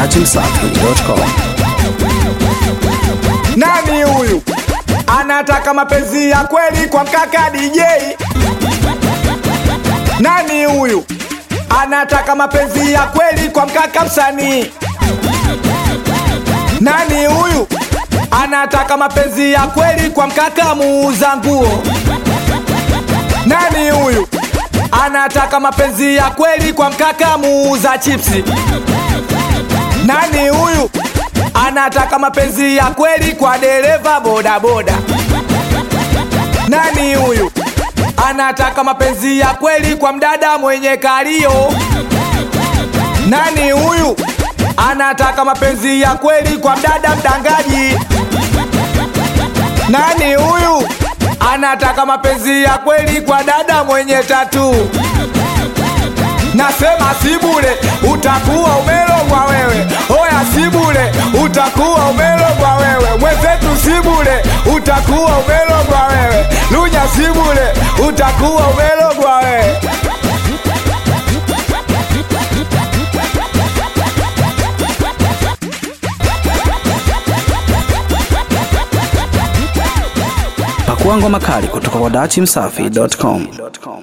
dachimsafi.com. Nani huyu anataka mapenzi ya kweli kwa mkaka DJ? Nani huyu anataka mapenzi ya kweli kwa mkaka msanii? Nani huyu anataka mapenzi ya kweli kwa mkaka muuza nguo? Nani huyu anataka mapenzi ya kweli kwa mkaka muuza chipsi? Nani huyu anataka mapenzi ya kweli kwa dereva bodaboda? Nani huyu anataka mapenzi ya kweli kwa mdada mwenye kalio? Nani huyu anataka mapenzi ya kweli kwa mdada mdangaji? Nani huyu anataka mapenzi ya kweli kwa dada mwenye tatu? Nasema si bure, utakuwa umelogwa wewe. Oya si bure, utakuwa umelogwa wewe. Mwenzetu si bure, utakuwa umelogwa wewe. Lunya si bure, utakuwa umelogwa wewe. Pakua ngoma kali kutoka kwa dachimsafi.com.